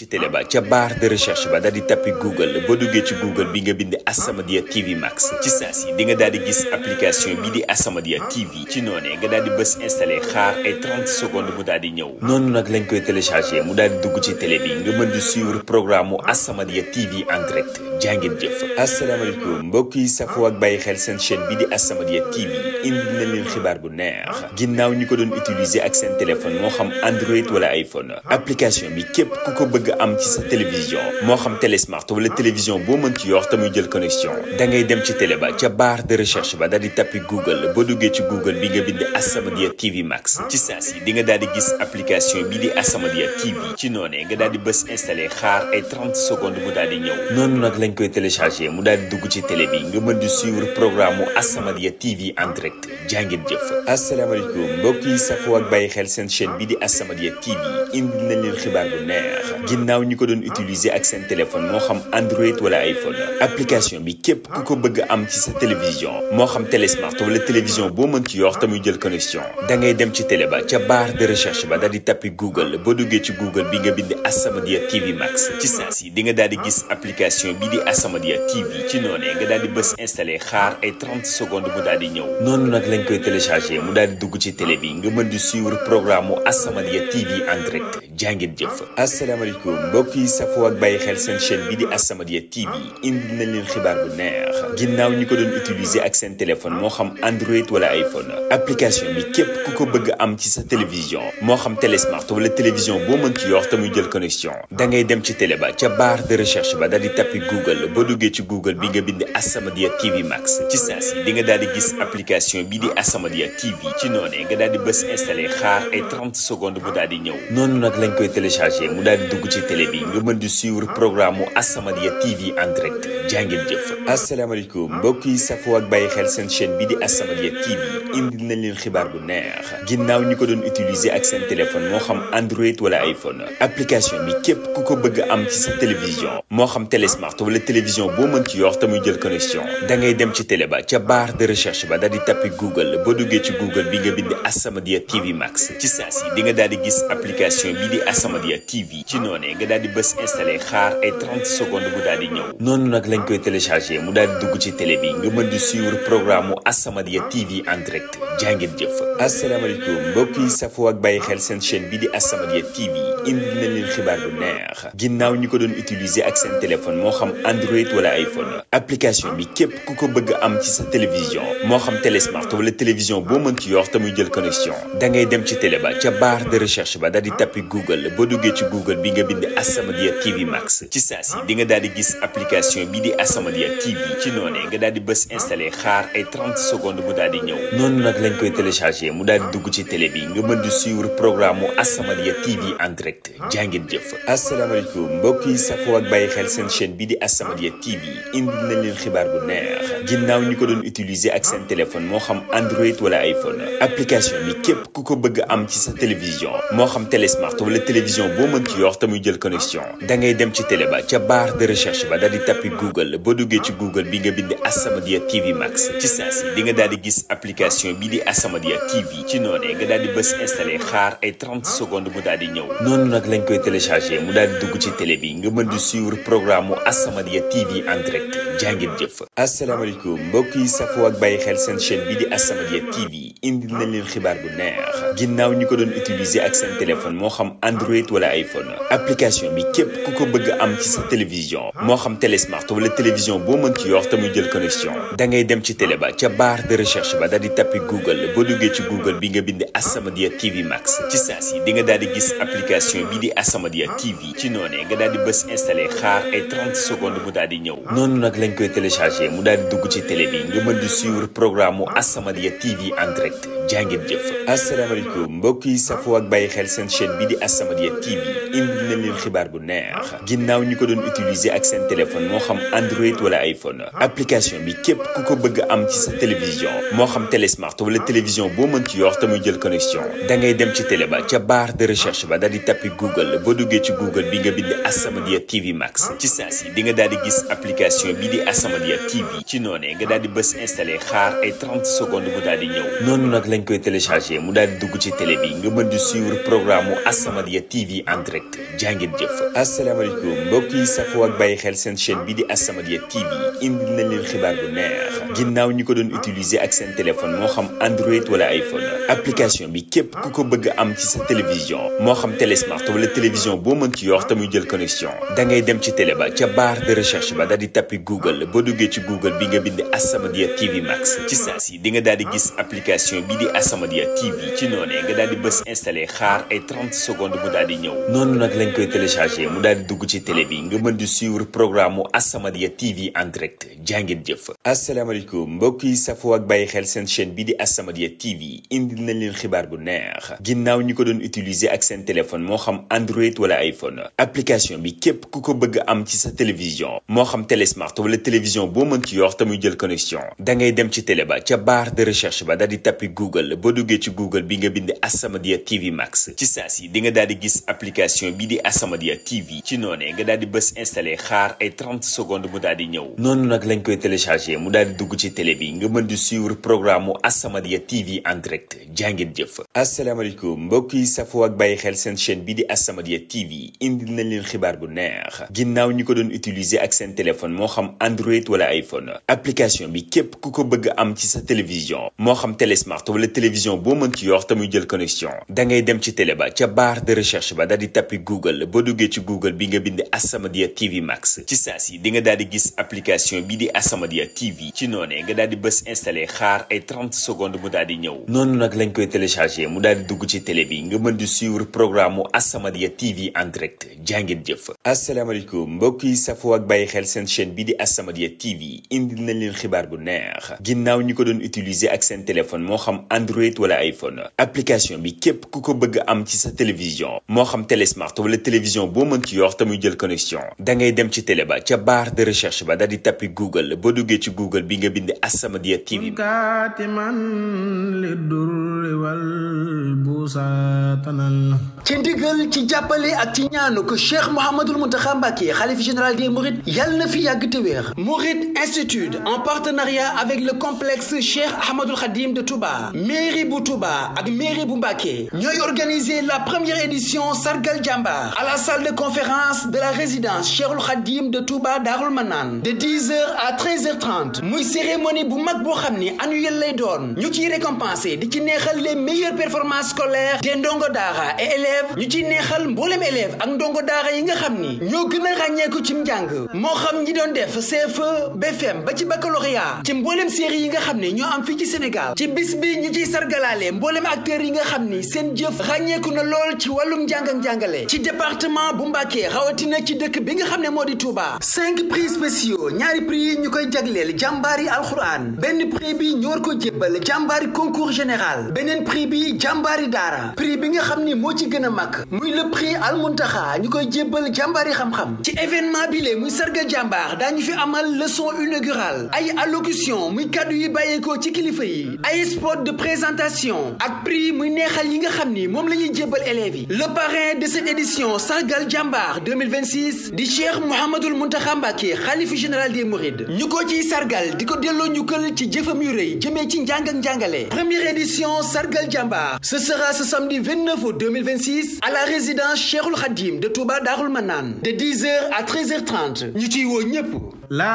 ci télé ba ca barre de recherche ba daal di tappi Google boo duggee ci Google bi nga bind As-Samadiyya TV Max ci saa si di nga daal di gis application bi di As-Samadiyya TV ci noonee nga daal di bës installé xaar ay 30 secondes mu daal di ñëw noonu nag lañ koy téléchargé mu daal di dugg ci télé bi nga mën di suivre programme mu As-Samadiyya TV en direct jàngeen jëf asalaamaaleykum mbokk yi safoo ak bàyyi xel seen chaîne bi di As-Samadiyya TV indi na leen xibaar bu neex ginnaaw ñi ko doon utiliser ak seen téléphone moo xam Android wala iPhone application bi képp ku ko bëgg am ci sa télévision moo xam télé smart wala télévision boo mën ci yor te muy jël connexion da ngay dem ci télé ba ca barre de recherche ba daal di tappi Google boo duggee ci Google bi nga bind As-Samadiyya TV Max ci saa si di nga daal di gis application bi di As-Samadiyya TV ci noonee nga daal di bës installé xaar ay 30 secondes mu daal di ñëw noonu nag lañ koy téléchargé mu daal di dugg ci télé bi nga mën di suivre programme mu As-Samadiyya TV en direct jàngeen jëf asalaamaaleykum mbokk yi safoo ak bàyyi xel seen chaîne bi di As-Samadiyya TV indi nañ leen xibaar bu neex ginnaaw ñi ko doon utiliser ak seen téléphone moo xam Android wala iPhone application bi képp ku ko bëgg am ci sa télévision moo xam télé smart wala télévision boo mën ci yor te muy jël connexion da ngay dem ci télé ba ca barre de recherche ba daal di tappi Google boo duggee ci Google bi nga bind As-Samadiyya TV Max ci saa si di nga daal di gis application bi di As-Samadiyya TV ci noonee nga daal di bës installé xaar ay 30 secondes mu daal di ñëw noonu nag lañ koy téléchargé mu daal di dugg ci télé bi nga mën di suivre programme mu As-Samadiyya TV en direct jàngeen jëf asalaamaaleykum mbokk yi safoo ak bàyyi xel seen chaîne bi di As-Samadiyya TV indi nañ leen xibaar bu neex ginnaaw ñi ko doon utiliser ak seen téléphone moo xam Android wala iPhone application bi képp ku ko bëgg am ci sa télévision moo xam télé smart wala télévision boo mën ci yor te muy jël connexion da ngay dem ci télé ba ca barre de recherche ba daal di tappi Google boo duggee ci Google bi nga bind As-Samadiyya TV Max ci saa si di nga daal di gis application bi di As-Samadiyya TV ci noonee nga daal di bës installé xaar ay 30 secondes mu daal di ñëw noonu nag lañ koy téléchargé mu daal di dugg ci télé bi nga mën di suivre programme mu As-Samadiyya TV en direct jàngeen jëf asalaamaaleykum mbokk yi safoo ak bàyyi xel seen chaîne bi di As-Samadiyya TV indi nañ leen xibaar bu neex ginnaaw ñi ko doon utiliser ak seen téléphone moo xam Android wala iPhone application bi képp ku ko bëgg am ci sa télévision moo xam télé smart wala télévision boo mën ci yor te muy jël connexion da ngay dem ci télé ba ca barre de recherche ba daal di tappi Google boo duggee ci Google bi nga bind As-Samadiyya TV Max ci saa si di nga daal di gis application bi di As-Samadiyya TV ci noonee nga daal di bës installé xaar ay 30 secondes mu daal di ñëw noonu nag lañ koy téléchargé mu daal di dugg ci télé bi nga mën di suivre programme mu As-Samadiyya TV en direct jàngeen jëf asalaamaaleykum mbokk yi safoo ak bàyyi xel seen chaîne bi di As-Samadiyya TV indi nañ leen xibaar bu neex ginnaaw ñi ko doon utiliser ak seen téléphone moo xam Android wala iPhone application bi képp ku ko bëgg am ci sa télévision moo xam télé smart wala télévision boo mën ci yor te muy jël connexion da ngay dem ci télé ba ca barre de recherche ba daal di tappi Google boo duggee ci Google bi nga bind As-Samadiyya TV Max ci saa si di nga daal di gis application bi di As-Samadiyya TV ci noonee nga daal di bës installé xaar ay 30 secondes mu daal di ñëw noonu nag lañ koy téléchargé mu daal di dugg ci télé bi nga mën di suivre programme mu As-Samadiyya TV en direct jàngeen jëf asalaamaaleykum mbokk yi safoo ak bàyyi xel seen chaîne bi di As-Samadiyya TV indi nañ leen xibaar bu neex ginnaaw ñi ko doon utiliser ak seen téléphone moo xam Android wala iPhone application bi képp ku ko bëgg am ci sa télévision moo xam télé smart wala télévision boo mën ci yor te muy jël connexion da ngay dem ci télé ba ca barre de recherche ba daal di tappi Google boo duggee ci Google bi nga bind As-Samadiyya TV Max ci saa si di nga daal di gis application bi di As-Samadiyya TV ci noonee nga daal di bës installé xaar ay 30 secondes mu daal di ñëw noonu nag lañ koy téléchargé mu daal di dugg ci télé bi nga mën di suivre programme mu As-Samadiyya TV en direct jàngeen jëf asalaamaaleykum mbokk yi safoo ak bàyyi xel seen chaîne bi di As-Samadiyya TV indi nañ leen xibaar bu neex ginnaaw ñi ko doon utiliser ak seen téléphone moo xam Android wala iPhone application bi képp ku ko bëgg am ci sa télévision moo xam télé smart wala télévision boo mën ci yor te muy jël connexion da ngay dem ci télé ba ca barre de recherche ba daal di tappi Google boo duggee ci Google bi nga bind As-Samadiyya TV Max ci saa si di nga daal di gis application bi di As-Samadiyya TV ci noonee nga daal di bës installé xaar ay 30 secondes mu daal di ñëw noonu nag lañ koy téléchargé mu daal di dugg ci télé bi nga mën di suivre programme mu As-Samadiyya TV en direct jàngeen jëf asalaamaaleykum mbokk yi safoo ak bàyyi xel seen chaîne bi di As-Samadiyya TV indi nañ leen xibaar bu neex ginnaaw ñi ko doon utiliser ak seen téléphone moo xam Android wala iPhone application bi képp ku ko bëgg am ci sa télévision moo xam télé smart wala télévision boo mën ci yor te muy jël connexion da ngay dem ci télé ba ca barre de recherche ba daal di tappi Google boo duggee ci Google bi nga bind As-Samadiyya TV Max ci saa si di nga daal di gis application bi di As-Samadiyya TV ci noonee nga daal di bës installé xaar ay 30 secondes mu daal di ñëw noonu nag lañ lañ koy téléchargé mu daal di dugg ci télé bi nga mën di suivre programme mu As-Samadiyya TV en direct jàngeen jëf asalaamaaleykum mbokk yi safoo ak bàyyi xel seen chaîne bi di As-Samadiyya TV indi nañ leen xibaar bu neex ginnaaw ñi ko doon utiliser ak seen téléphone moo xam Android wala iPhone application bi képp ku ko bëgg am ci sa télévision moo xam télé smart wala télévision boo mën ci yor te muy jël connexion da ngay dem ci télé ba ca barre de recherche ba daal di tappi Google boo duggee ci Google bi nga bind As-Samadiyya TV Max ci saa si di nga daal di gis application bi di As-Samadiyya TV ci noonee nga daal di bës installé xaar ay 30 secondes mu daal di ñëw noonu nag lañ koy téléchargé mu daal di dugg ci télé bi nga mën di suivre programme mu As-Samadiyya TV en direct jàngeen jëf asalaamaaleykum mbokk yi safoo ak bàyyi xel seen chaîne bi di As-Samadiyya TV indi nañ leen xibaar bu neex ginnaaw ñi ko doon utiliser ak seen téléphone moo xam Android wala iPhone application bi képp ku ko bëgg am ci sa télévision moo xam télé smart wala télévision boo mën ci yor te muy jël connexion da ngay dem ci télé ba ca barre de recherche ba daal di tappi Google boo duggee ci Google bi nga bind As-Samadiyya TV Max ci saa si di nga daal di gis application bi di As-Samadiyya TV ci noonee nga daal di bës installé xaar ay 30 secondes mu daal di ñëw noonu nag lañ koy téléchargé mu daal di dugg ci télé bi nga mën di suivre programme mu As-Samadiyya TV en direct jàngeen jëf asalaamaaleykum mbokk yi safoo ak bàyyi xel seen chaîne bi di As-Samadiyya TV indi nañ leen xibaar bu neex ginnaaw ñi ko doon utiliser ak seen téléphone moo xam Android wala iPhone application bi képp ku ko bëgg am ci sa télévision moo xam télé smart wala télévision boo mën ci yor te muy jël connexion da ngay dem ci télé ba ca barre de recherche ba daal di tappi Google boo duggee ci Google bi nga bind As-Samadiyya TV Max ci saa si di nga daal di gis application bi di As-Samadiyya TV ci noonee nga daal di bës installé xaar ay 30 secondes mu daal di ñëw noonu nag lañ koy téléchargé mu daal di dugg ci télé bi nga mën di suivre programme mu As-Samadiyya TV en direct jàngeen jëf asalaamaaleykum mbokk yi safoo ak bàyyi xel seen chaîne bi di As-Samadiyya TV indi nañ leen xibaar bu neex ginnaaw ñi ko doon utiliser ak seen téléphone moo xam Android wala iPhone application bi képp ku ko bëgg am ci sa télévision moo xam télé smart wala télévision boo mën ci yor te muy jël connexion da ngay dem ci télé ba ca barre de recherche ba daal di tappi Google boo duggee ci Google bi nga bind As-Samadiyya TV ci ndigal ci jàppale ak ci ñaanu ko Cheikh Mouhamadoul Mountakha Mbacké xalif général des Mourides yàlla na fi yàgg te wéer Mouride Institute en partenariat avec le complexe Cheikh Ahmadoul Khadim de Touba mairie bu Touba ak mairie bu Mbacké ñooy organiser la première édition Sargal Jambar à la salle de conférence de la résidence Cheikhul Khadim de Touba Darul Manane de 10h à 13h30 muy cérémonie bu mag boo xam ni annuel lay doon ñu ciy récompenser di ci neexal les meilleures performances scolaires des ndongo daara et élèves ñu ciy neexal mboolem élèves ak ndongo daara yi nga xam ni ñoo gën a ràññeeku ci njàng moo xam ñi doon def CFE BFM ba ci baccalauréat ci mboolem série yi nga xam ne ñoo am fii ci Sénégal ci bis bi ñu ciy sargalaale mboolem acteurs yi nga xam ni seen jëf ràññeeku na lool ci wàllum njàng ak njàngale ci département bu Mbacké rawatina ci dëkk bi nga xam ne moo di Touba cinq prix spéciaux ñaari prix yi ñu koy jagleel jàmbaari alxuraan benn prix bi ñu war ko jébbal jàmbaari concours général beneen prix bi jàmbaari daara prix bi nga xam ni moo ci gën a mag muy le prix Al Muntaxa ñu koy jébbal jàmbaari xam-xam ci événement bi le muy sargal jàmbaar daañu fi amal leçon inaugurale ay allocution muy kàddu yi bàyyeekoo ci kilifa yi ay spot de présentation ak prix muy neexal yi nga xam ni moom la ñuy jébbal élèves yi le parrain de cette édition sargal jàmbaar 2026 di Cheikh Mouhamadoul Mountakha Mbacké xalifa général des Mourides ñu ko ciy sargal di ko delloo njukkal ci jëfam yu rëy jëmee ci njàng ak njàngale première édition sargal jàmbaar ce sera ce samedi 29 août 2026 à la résidence Cheikhoul Khadim de Touba Darul Manane de 10h à 13h30 ñu ciy woo ñëpp